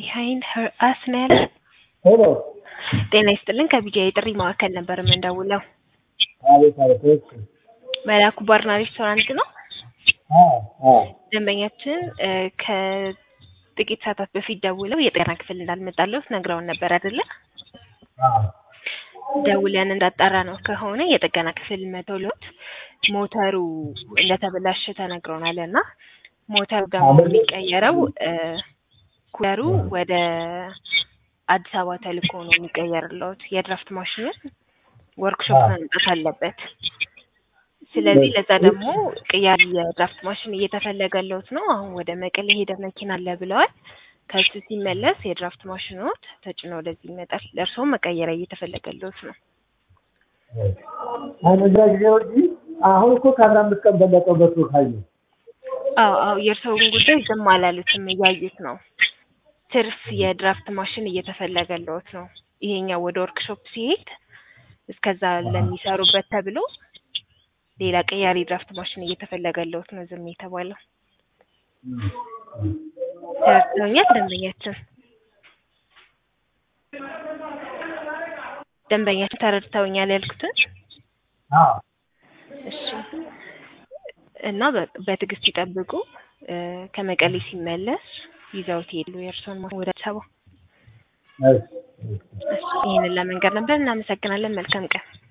ቢሃይንድ ሄር አስ ነው ያለ። ሄሎ ጤና ይስጥልን ከቢጃ የጥሪ ማዕከል ነበር የምንደውለው። አቤት አቤት እሺ መላኩ ባርና ሬስቶራንት ነው። አ አ ደንበኛችን እ ከጥቂት ሰዓታት በፊት ደውለው የጤና ክፍል እንዳልመጣለት ነግረውን ነበር አይደለ? አ ደውለን እንዳጣራ ነው ከሆነ የጥገና ክፍል መቶሎት ሞተሩ እንደተበላሸ ተነግሮናል እና ሞተሩ ደግሞ የሚቀየረው እ ኩለሩ ወደ አዲስ አበባ ተልኮ ነው የሚቀየርለት የድራፍት ማሽኑን ወርክሾፕ መምጣት አለበት። ስለዚህ ለዛ ደግሞ ቅያሪ የድራፍት ማሽን እየተፈለገለት ነው። አሁን ወደ መቀሌ ሄደ መኪና አለ ብለዋል። ከሱ ሲመለስ የድራፍት ማሽኖት ተጭኖ ወደዚህ ይመጣል። ለእርስዎም መቀየሪያ እየተፈለገለት ነው። አሁን እዛ ጊዜ ወዲህ አሁን እኮ ከአስራ አምስት ቀን በለጠው በሱ ካየ አዎ አዎ የእርስዎን ጉዳይ ዝም አላሉትም፣ እያዩት ነው። ትርፍ የድራፍት ማሽን እየተፈለገለት ነው። ይሄኛው ወደ ወርክሾፕ ሲሄድ እስከዛ ለሚሰሩበት ተብሎ ሌላ ቀያሪ ድራፍት ማሽን እየተፈለገለት ነው ዝም የተባለው። ተረድተውኛል ደንበኛችን? ደንበኛችን ተረድተውኛል ያልኩትን? አዎ እሺ እና በ- በትዕግስት ይጠብቁ። እ ከመቀሌ ሲመለስ ይዘውት ሄዱ የእርስዎን ማሽን ወደ አዲስ አበባ። እሺ እሺ እሺ ይህንን ለመንገር ነበር። እናመሰግናለን። መልካም ቀን።